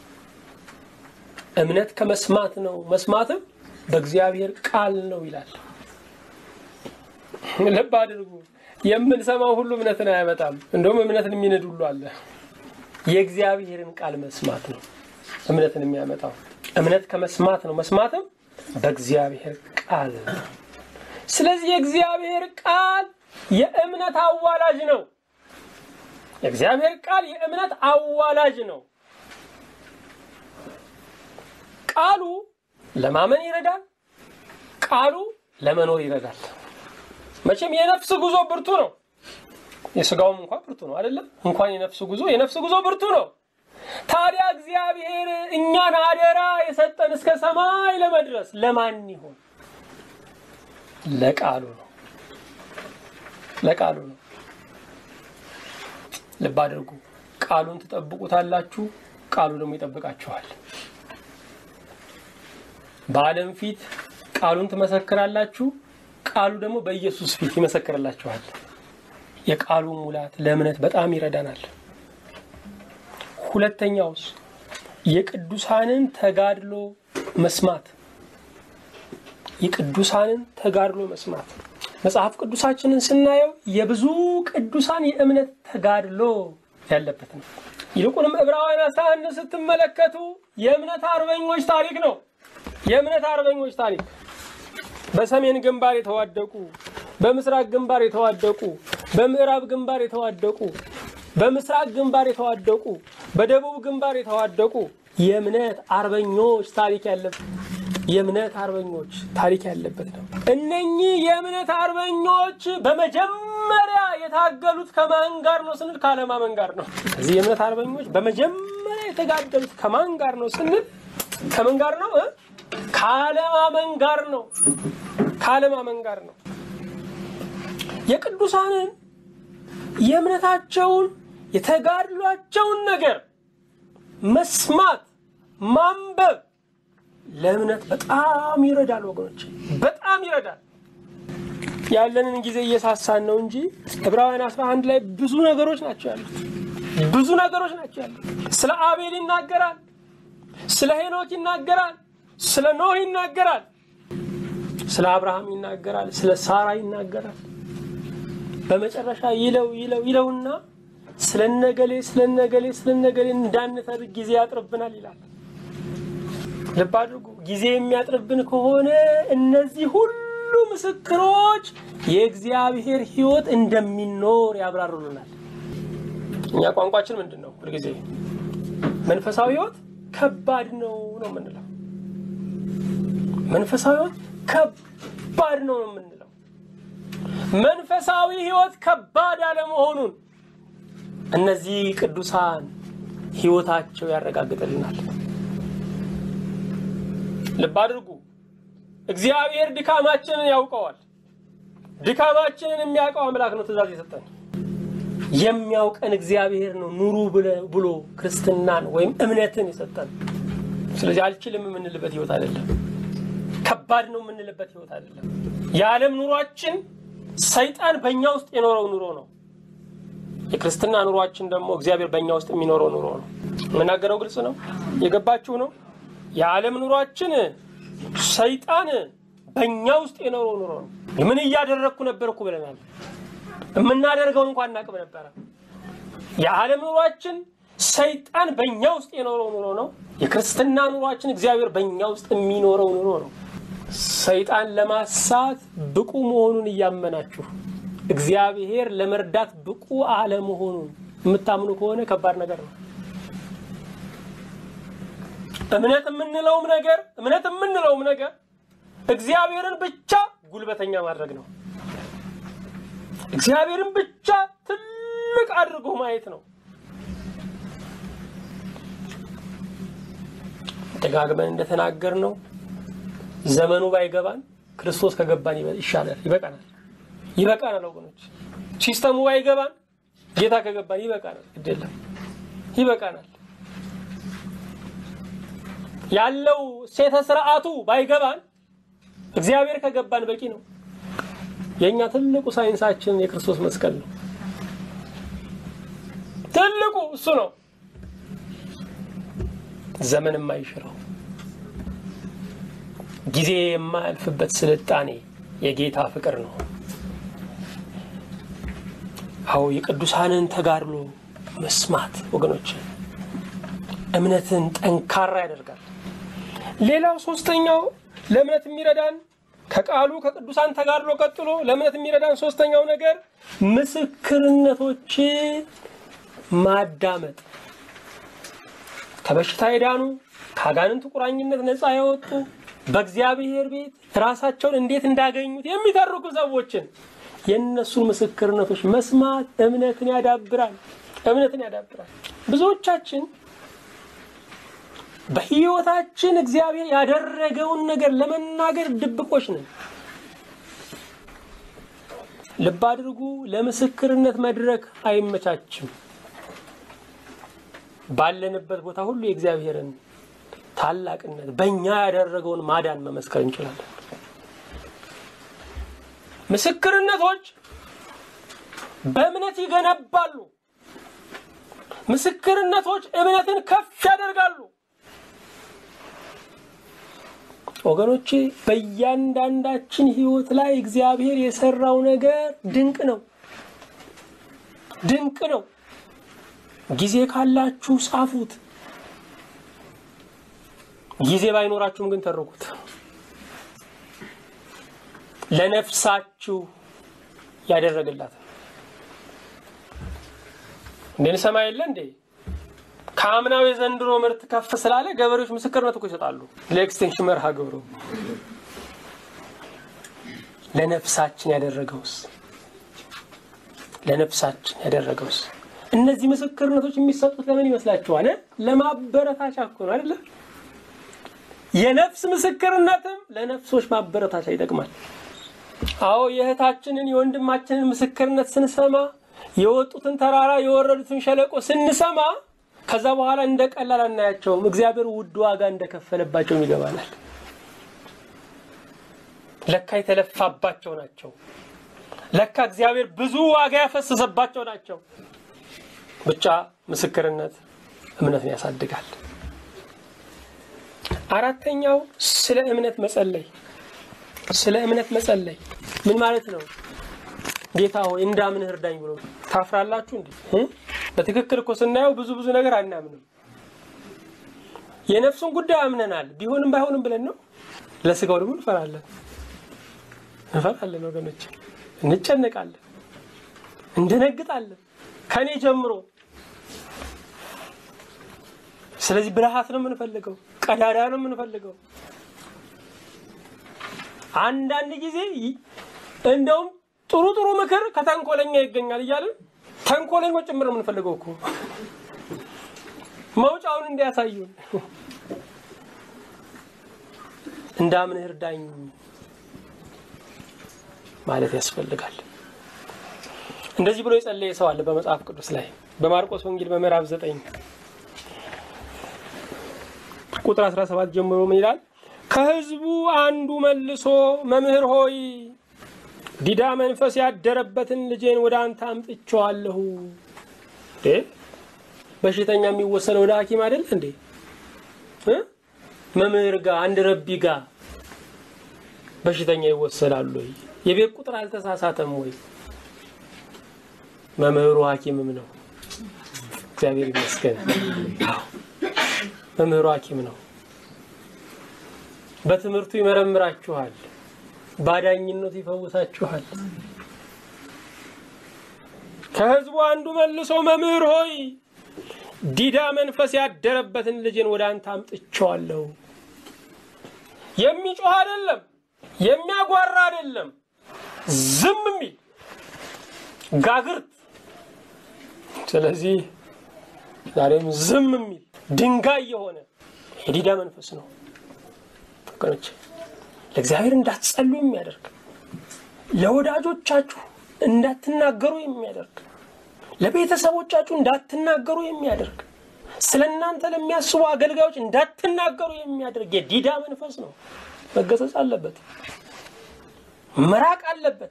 A: እምነት ከመስማት ነው፣ መስማትም በእግዚአብሔር ቃል ነው ይላል። ልብ አድርጉ። የምንሰማው ሁሉ እምነትን አያመጣም። እንደውም እምነትን የሚንድ ሁሉ አለ። የእግዚአብሔርን ቃል መስማት ነው እምነትን የሚያመጣው። እምነት ከመስማት ነው፣ መስማትም በእግዚአብሔር ቃል ነው። ስለዚህ የእግዚአብሔር ቃል የእምነት አዋላጅ ነው። የእግዚአብሔር ቃል የእምነት አዋላጅ ነው። ቃሉ ለማመን ይረዳል። ቃሉ ለመኖር ይረዳል። መቼም የነፍስ ጉዞ ብርቱ ነው። የስጋውም እንኳን ብርቱ ነው አይደለም? እንኳን የነፍስ ጉዞ የነፍስ ጉዞ ብርቱ ነው። ታዲያ እግዚአብሔር እኛን አደራ የሰጠን እስከ ሰማይ ለመድረስ ለማን ይሆን? ለቃሉ ነው። ለቃሉ ነው። ልብ አድርጉ። ቃሉን ትጠብቁታላችሁ፣ ቃሉ ደግሞ ይጠብቃችኋል። በዓለም ፊት ቃሉን ትመሰክራላችሁ፣ ቃሉ ደግሞ በኢየሱስ ፊት ይመሰክርላችኋል። የቃሉ ሙላት ለእምነት በጣም ይረዳናል። ሁለተኛውስ የቅዱሳንን ተጋድሎ መስማት። የቅዱሳንን ተጋድሎ መስማት መጽሐፍ ቅዱሳችንን ስናየው የብዙ ቅዱሳን የእምነት ተጋድሎ ያለበት ነው። ይልቁንም ዕብራውያን አስራ አንድ ስትመለከቱ የእምነት አርበኞች ታሪክ ነው። የእምነት አርበኞች ታሪክ በሰሜን ግንባር የተዋደቁ፣ በምስራቅ ግንባር የተዋደቁ፣ በምዕራብ ግንባር የተዋደቁ፣ በምስራቅ ግንባር የተዋደቁ፣ በደቡብ ግንባር የተዋደቁ የእምነት አርበኞች ታሪክ ያለበት የእምነት አርበኞች ታሪክ ያለበት ነው። እነኚህ የእምነት አርበኞች በመጀመሪያ የታገሉት ከማን ጋር ነው ስንል ካለማመን ጋር ነው። እዚህ የእምነት አርበኞች በመጀመሪያ የተጋደሉት ከማን ጋር ነው ስንል ከምን ጋር ነው? ካለማመን ጋር ነው። ካለማመን ጋር ነው። የቅዱሳንን የእምነታቸውን የተጋድሏቸውን ነገር መስማት ማንበብ ለእምነት በጣም ይረዳል ወገኖች፣ በጣም ይረዳል። ያለንን ጊዜ እየሳሳን ነው እንጂ ዕብራውያን 11 ላይ ብዙ ነገሮች ናቸው ያሉት። ብዙ ነገሮች ናቸው ያሉት። ስለ አቤል ይናገራል፣ ስለ ሄኖክ ይናገራል፣ ስለ ኖህ ይናገራል፣ ስለ አብርሃም ይናገራል፣ ስለ ሳራ ይናገራል። በመጨረሻ ይለው ይለው ይለውና ስለነገሌ ስለነገሌ ስለነገሌ እንዳንተርክ ጊዜ ያጥርብናል ይላል። ልብ አድርጉ። ጊዜ የሚያጥርብን ከሆነ እነዚህ ሁሉ ምስክሮች የእግዚአብሔር ሕይወት እንደሚኖር ያብራሩልናል። እኛ ቋንቋችን ምንድን ነው? ሁልጊዜ መንፈሳዊ ሕይወት ከባድ ነው ነው የምንለው። መንፈሳዊ ሕይወት ከባድ ነው ነው የምንለው። መንፈሳዊ ሕይወት ከባድ አለመሆኑን እነዚህ ቅዱሳን ሕይወታቸው ያረጋግጥልናል። ልብ አድርጉ። እግዚአብሔር ድካማችንን ያውቀዋል። ድካማችንን የሚያውቀው አምላክ ነው ትእዛዝ የሰጠን። የሚያውቀን እግዚአብሔር ነው ኑሩ ብሎ ክርስትናን ወይም እምነትን የሰጠን። ስለዚህ አልችልም የምንልበት ህይወት አይደለም። ከባድ ነው የምንልበት ህይወት አይደለም። የዓለም ኑሯችን ሰይጣን በእኛ ውስጥ የኖረው ኑሮ ነው። የክርስትና ኑሯችን ደግሞ እግዚአብሔር በእኛ ውስጥ የሚኖረው ኑሮ ነው። የምናገረው ግልጽ ነው። የገባችሁ ነው። የዓለም ኑሯችን ሰይጣን በእኛ ውስጥ የኖረው ኑሮ ነው። ምን እያደረግኩ ነበርኩ ብለናል። የምናደርገውን እንኳን እናቅም ነበረ። የዓለም ኑሯችን ሰይጣን በእኛ ውስጥ የኖረው ኑሮ ነው። የክርስትና ኑሯችን እግዚአብሔር በእኛ ውስጥ የሚኖረው ኑሮ ነው። ሰይጣን ለማሳት ብቁ መሆኑን እያመናችሁ እግዚአብሔር ለመርዳት ብቁ አለመሆኑን የምታምኑ ከሆነ ከባድ ነገር ነው። እምነት የምንለውም ነገር እምነት የምንለውም ነገር እግዚአብሔርን ብቻ ጉልበተኛ ማድረግ ነው። እግዚአብሔርን ብቻ ትልቅ አድርጎ ማየት ነው። ደጋግመን እንደተናገር ነው። ዘመኑ ባይገባን ክርስቶስ ከገባን ይሻላል፣ ይበቃናል። ይበቃናል ወገኖች። ሲስተሙ ባይገባን ጌታ ከገባን ይበቃናል። ግድ የለም ይበቃናል። ያለው ሴተ ስርዓቱ ባይገባን እግዚአብሔር ከገባን በቂ ነው። የእኛ ትልቁ ሳይንሳችን የክርስቶስ መስቀል ነው። ትልቁ እሱ ነው። ዘመን የማይሽረው ጊዜ የማያልፍበት ስልጣኔ የጌታ ፍቅር ነው። አዎ የቅዱሳንን ተጋድሎ መስማት ወገኖች እምነትን ጠንካራ ያደርጋል። ሌላው ሶስተኛው ለእምነት የሚረዳን ከቃሉ ከቅዱሳን ተጋድሎ ቀጥሎ ለእምነት የሚረዳን ሶስተኛው ነገር ምስክርነቶችን ማዳመጥ ከበሽታ የዳኑ ከአጋንንት ቁራኝነት ነፃ የወጡ በእግዚአብሔር ቤት ራሳቸውን እንዴት እንዳገኙት የሚተርኩ ሰዎችን የእነሱን ምስክርነቶች መስማት እምነትን ያዳብራል። እምነትን ያዳብራል። ብዙዎቻችን በሕይወታችን እግዚአብሔር ያደረገውን ነገር ለመናገር ድብቆች ነን። ልብ አድርጉ፣ ለምስክርነት መድረክ አይመቻችም። ባለንበት ቦታ ሁሉ የእግዚአብሔርን ታላቅነት በእኛ ያደረገውን ማዳን መመስከር እንችላለን። ምስክርነቶች በእምነት ይገነባሉ። ምስክርነቶች እምነትን ከፍ ያደርጋሉ። ወገኖቼ በእያንዳንዳችን ሕይወት ላይ እግዚአብሔር የሰራው ነገር ድንቅ ነው፣ ድንቅ ነው። ጊዜ ካላችሁ ጻፉት። ጊዜ ባይኖራችሁም ግን ተርኩት። ለነፍሳችሁ ያደረገላት እንዴ ሰማይ የለ እንዴ ከአምናው የዘንድሮ ምርት ከፍ ስላለ ገበሬዎች ምስክርነት እኮ ይሰጣሉ። ለኤክስቴንሽን መርሃ ግብሩ ለነፍሳችን ያደረገውስ ለነፍሳችን ያደረገውስ እነዚህ ምስክርነቶች የሚሰጡት ለምን ይመስላችኋል? ለማበረታቻ እኮ ነው አይደለ? የነፍስ ምስክርነትም ለነፍሶች ማበረታቻ ይጠቅማል። አዎ የእህታችንን የወንድማችንን ምስክርነት ስንሰማ የወጡትን ተራራ የወረዱትን ሸለቆ ስንሰማ ከዛ በኋላ እንደ ቀላል አናያቸውም። እግዚአብሔር ውድ ዋጋ እንደከፈለባቸውም ይገባናል። ለካ የተለፋባቸው ናቸው። ለካ እግዚአብሔር ብዙ ዋጋ ያፈሰሰባቸው ናቸው። ብቻ ምስክርነት እምነትን ያሳድጋል። አራተኛው ስለ እምነት መጸለይ። ስለ እምነት መጸለይ ምን ማለት ነው? ጌታ ሆይ እንዳምንህ እርዳኝ ብሎ ታፍራላችሁ እንዴ? በትክክል እኮ ስናየው ብዙ ብዙ ነገር አናምንም። የነፍሱን ጉዳይ አምነናል፣ ቢሆንም ባይሆንም ብለን ነው። ለስጋው ደግሞ እንፈራለን፣ እንፈራለን ወገኖች፣ እንጨነቃለን፣ እንደነግጣለን ከኔ ጀምሮ። ስለዚህ ብልሃት ነው የምንፈልገው፣ ቀዳዳ ነው የምንፈልገው። አንዳንድ ጊዜ እንደውም ጥሩ ጥሩ ምክር ከተንኮለኛ ይገኛል እያልን ተንኮለኞች ጭምር የምንፈልገው እኮ መውጫውን እንዲያሳዩን እንዳምንህ እርዳኝ ማለት ያስፈልጋል። እንደዚህ ብሎ የጸለየ ሰው አለ በመጽሐፍ ቅዱስ ላይ በማርቆስ ወንጌል በምዕራፍ ዘጠኝ ቁጥር 17 ጀምሮ ምን ይላል? ከሕዝቡ አንዱ መልሶ መምህር ሆይ ዲዳ መንፈስ ያደረበትን ልጄን ወደ አንተ አምጥቼዋለሁ። በሽተኛ የሚወሰደው ወደ ሐኪም አይደል እንዴ? መምህር ጋር አንድ ረቢ ጋር በሽተኛ ይወሰዳሉ ወይ? የቤት ቁጥር አልተሳሳተም ወይ? መምህሩ ሐኪምም ነው። እግዚአብሔር ይመስገን። መምህሩ ሐኪም ነው። በትምህርቱ ይመረምራችኋል፣ ባዳኝነቱ ይፈውሳችኋል። ከሕዝቡ አንዱ መልሶ መምህር ሆይ ዲዳ መንፈስ ያደረበትን ልጅን ወደ አንተ አምጥቼዋለሁ። የሚጮህ አይደለም፣ የሚያጓራ አይደለም፣ ዝም የሚል ጋግርት። ስለዚህ ዛሬም ዝም የሚል ድንጋይ የሆነ የዲዳ መንፈስ ነው ወገኖች፣ ለእግዚአብሔር እንዳትጸሉ የሚያደርግ ለወዳጆቻችሁ እንዳትናገሩ የሚያደርግ ለቤተሰቦቻችሁ እንዳትናገሩ የሚያደርግ ስለ እናንተ ለሚያስቡ አገልጋዮች እንዳትናገሩ የሚያደርግ የዲዳ መንፈስ ነው። መገሰጽ አለበት፣ መራቅ አለበት።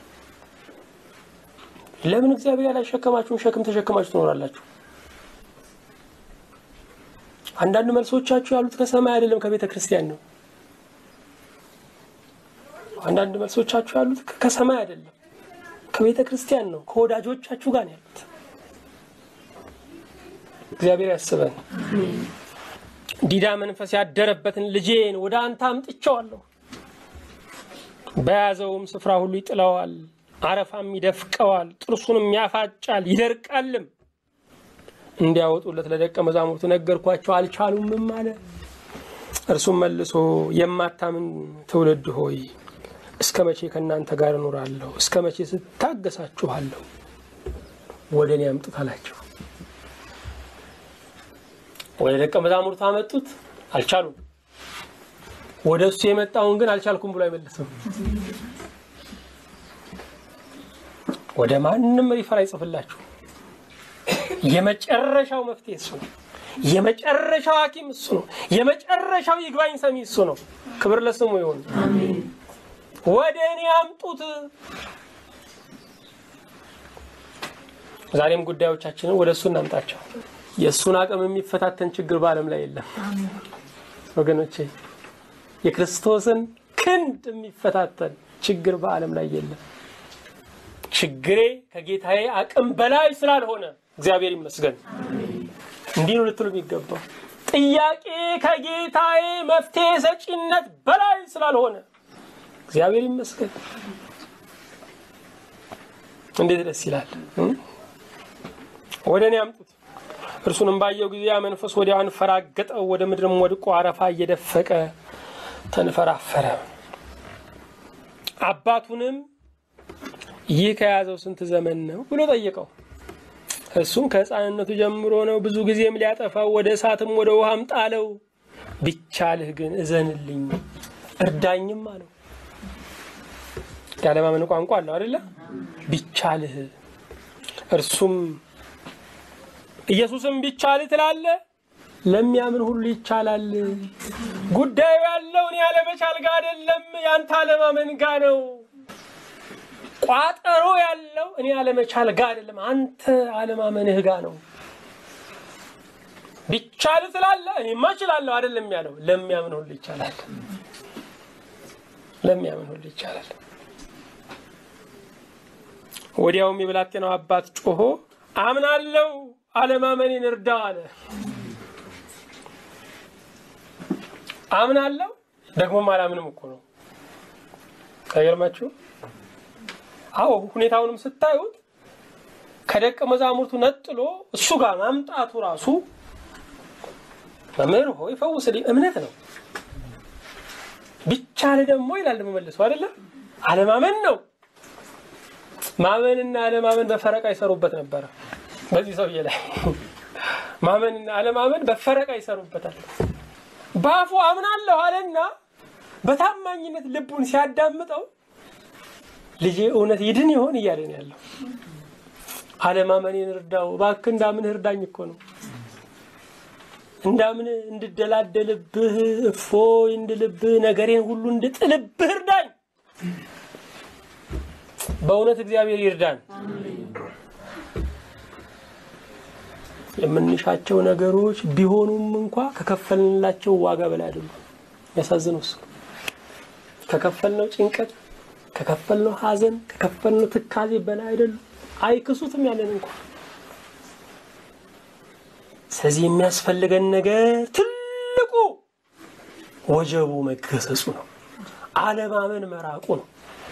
A: ለምን እግዚአብሔር ያላሸከማችሁን ሸክም ተሸክማችሁ ትኖራላችሁ? አንዳንድ መልሶቻችሁ ያሉት ከሰማይ አይደለም ከቤተ ክርስቲያን ነው። አንዳንድ መልሶቻችሁ ያሉት ከሰማይ አይደለም ከቤተ ክርስቲያን ነው። ከወዳጆቻችሁ ጋር ነው ያሉት። እግዚአብሔር ያስበን። ዲዳ መንፈስ ያደረበትን ልጄን ወደ አንተ አምጥቼዋለሁ፣ በያዘውም ስፍራ ሁሉ ይጥለዋል፣ አረፋም ይደፍቀዋል፣ ጥርሱንም ያፋጫል፣ ይደርቃልም። እንዲያወጡለት ለደቀ መዛሙርቱ ነገርኳቸው፣ አልቻሉምም አለ። እርሱም መልሶ የማታምን ትውልድ ሆይ እስከ መቼ ከእናንተ ጋር እኖራለሁ? እስከ መቼ ስታገሳችኋለሁ? ወደ እኔ አምጡት አላቸው። ወደ ደቀ መዛሙርቱ አመጡት፣ አልቻሉም። ወደ እሱ የመጣውን ግን አልቻልኩም ብሎ አይመልስም። ወደ ማንም ሪፈር አይጽፍላችሁ። የመጨረሻው መፍትሄ እሱ ነው። የመጨረሻው ሐኪም እሱ ነው። የመጨረሻው ይግባኝ ሰሚ እሱ ነው። ክብር ለስሙ ይሁን። ወደ እኔ አምጡት። ዛሬም ጉዳዮቻችንን ወደ እሱ እናምጣቸው። የእሱን አቅም የሚፈታተን ችግር በዓለም ላይ የለም ወገኖቼ። የክርስቶስን ክንድ የሚፈታተን ችግር በዓለም ላይ የለም። ችግሬ ከጌታዬ አቅም በላይ ስላልሆነ እግዚአብሔር ይመስገን። እንዲህ ነው ልትሉ የሚገባው። ጥያቄ ከጌታዬ መፍትሄ ሰጪነት በላይ ስላልሆነ እግዚአብሔር ይመስገን። እንዴት ደስ ይላል! ወደ እኔ አምጡት። እርሱንም ባየው ጊዜ ያ መንፈስ ወዲያው አንፈራገጠው፣ ወደ ምድርም ወድቆ አረፋ እየደፈቀ ተንፈራፈረ። አባቱንም ይህ ከያዘው ስንት ዘመን ነው ብሎ ጠየቀው። እሱም ከሕፃንነቱ ጀምሮ ነው፣ ብዙ ጊዜም ሊያጠፋው ወደ እሳትም ወደ ውሃም ጣለው። ቢቻልህ ግን እዘንልኝ እርዳኝም አለው። ያለማመን ቋንቋ አለው አይደለ? ቢቻልህ እርሱም ኢየሱስም ቢቻልህ ትላለህ፣ ለሚያምን ሁሉ ይቻላል። ጉዳዩ ያለው እኔ ያለመቻል ጋ አይደለም፣ ያንተ አለማመን ጋ ነው። ቋጠሮ ያለው እኔ ያለመቻል ጋ አይደለም፣ አንተ አለማመንህ ጋ ነው። ቢቻልህ ትላለህ፣ እኔማ እችላለሁ አይደለም ያለው፣ ለሚያምን ሁሉ ይቻላል። ለሚያምን ሁሉ ይቻላል። ወዲያውም የብላቴናው አባት ጮሆ አምናለው አለማመኔን እርዳው አለ። አምናለው ደግሞም አላምንም እኮ ነው። አይገርማችሁ? አዎ ሁኔታውንም ስታዩት ከደቀ መዛሙርቱ ነጥሎ እሱ ጋር ማምጣቱ ራሱ መምህር ሆይ ፈውስልኝ እምነት ነው። ቢቻል ደግሞ ይላል መመልሱ አይደለም አለማመን ነው። ማመንና አለማመን በፈረቃ ይሰሩበት ነበረ። በዚህ ሰውዬ ላይ ማመንና አለማመን በፈረቃ ይሰሩበታል። በአፉ አምናለሁ አለና በታማኝነት ልቡን ሲያዳምጠው ልጄ እውነት ይድን ይሆን እያለ ነው ያለው። አለማመኔን እርዳው እባክህ እንዳምን እርዳኝ እኮ ነው። እንዳምን እንድደላደልብህ እፎይ እንድልብህ ነገሬን ሁሉ እንድጥልብህ እርዳኝ። በእውነት እግዚአብሔር ይርዳን። የምንሻቸው ነገሮች ቢሆኑም እንኳ ከከፈልንላቸው ዋጋ በላይ አይደሉም። ያሳዝነው እሱ ከከፈልነው ጭንቀት፣ ከከፈልነው ሐዘን፣ ከከፈልነው ትካዜ በላይ አይደሉም። አይክሱትም ያለን እንኳ። ስለዚህ የሚያስፈልገን ነገር ትልቁ ወጀቡ መገሰጹ ነው። አለማመን መራቁ ነው።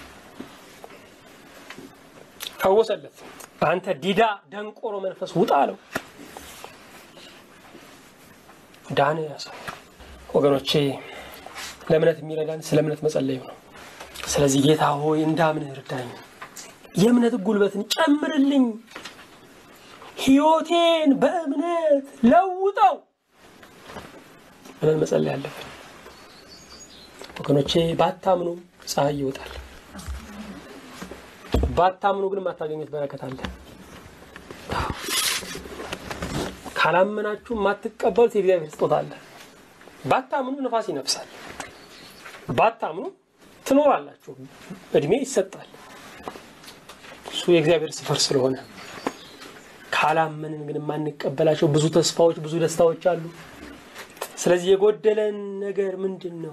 A: ፈወሰለት። አንተ ዲዳ ደንቆሮ መንፈስ ውጣ አለው። ዳነ። ያሰው ወገኖቼ ለእምነት የሚረዳን ስለ እምነት መጸለዩ ነው። ስለዚህ ጌታ ሆይ እንዳምንህ እርዳኝ፣ የእምነት ጉልበትን ጨምርልኝ፣ ሕይወቴን በእምነት ለውጠው ብለን መጸለይ አለብን። ወገኖቼ ባታምኑ ፀሐይ ይወጣል። ባታምኑ ግን የማታገኙት በረከት አለ። ካላመናችሁ የማትቀበሉት የእግዚአብሔር ስጦታ አለ። ባታምኑ ንፋስ ይነፍሳል። ባታምኑ ትኖራላችሁ፣ እድሜ ይሰጣል። እሱ የእግዚአብሔር ስፈር ስለሆነ ካላመንን ግን የማንቀበላቸው ብዙ ተስፋዎች፣ ብዙ ደስታዎች አሉ። ስለዚህ የጎደለን ነገር ምንድን ነው?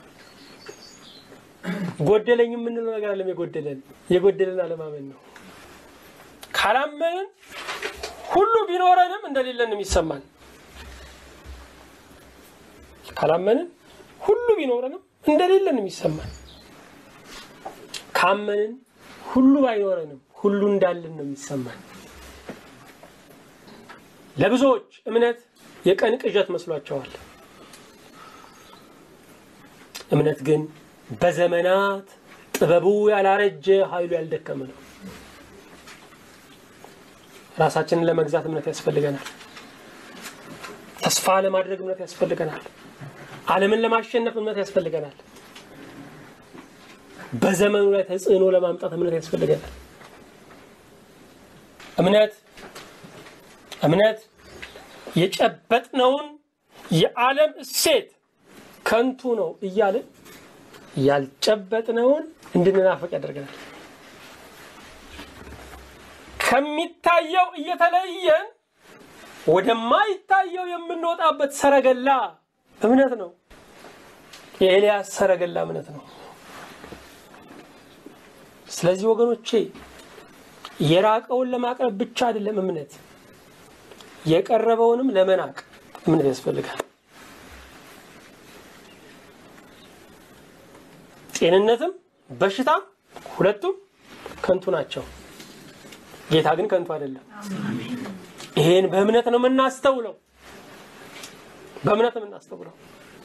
A: ጎደለኝ የምንለው ነገር አለም። የጎደለን የጎደለን አለማመን ነው። ካላመንን ሁሉ ቢኖረንም እንደሌለን ነው የሚሰማን። ካላመንን ሁሉ ቢኖረንም እንደሌለን ነው የሚሰማን። ካመንን ሁሉ ባይኖረንም ሁሉ እንዳለን ነው የሚሰማን። ለብዙዎች እምነት የቀን ቅዠት መስሏቸዋል። እምነት ግን በዘመናት ጥበቡ ያላረጀ ኃይሉ ያልደከመ ነው። ራሳችንን ለመግዛት እምነት ያስፈልገናል። ተስፋ ለማድረግ እምነት ያስፈልገናል። ዓለምን ለማሸነፍ እምነት ያስፈልገናል። በዘመኑ ላይ ተጽዕኖ ለማምጣት እምነት ያስፈልገናል። እምነት እምነት የጨበጥነውን የዓለም እሴት ከንቱ ነው እያልን ያልጨበጥነውን እንድንናፍቅ ያደርገናል። ከሚታየው እየተለየን ወደማይታየው የምንወጣበት ሰረገላ እምነት ነው። የኤልያስ ሰረገላ እምነት ነው። ስለዚህ ወገኖቼ የራቀውን ለማቅረብ ብቻ አይደለም እምነት፣ የቀረበውንም ለመናቅ እምነት ያስፈልጋል። ጤንነትም በሽታም ሁለቱም ከንቱ ናቸው። ጌታ ግን ከንቱ አይደለም። ይሄን በእምነት ነው የምናስተውለው፣ በእምነት ነው የምናስተውለው።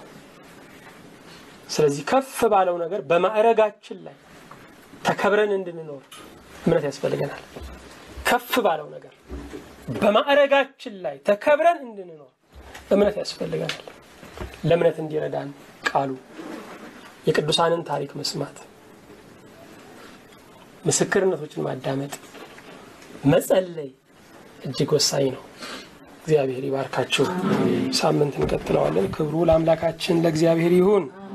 A: ስለዚህ ከፍ ባለው ነገር በማዕረጋችን ላይ ተከብረን እንድንኖር እምነት ያስፈልገናል። ከፍ ባለው ነገር በማዕረጋችን ላይ ተከብረን እንድንኖር እምነት ያስፈልገናል። ለእምነት እንዲረዳን ቃሉ የቅዱሳንን ታሪክ መስማት፣ ምስክርነቶችን ማዳመጥ፣ መጸለይ እጅግ ወሳኝ ነው። እግዚአብሔር ይባርካችሁ። ሳምንት እንቀጥለዋለን። ክብሩ ለአምላካችን ለእግዚአብሔር ይሁን።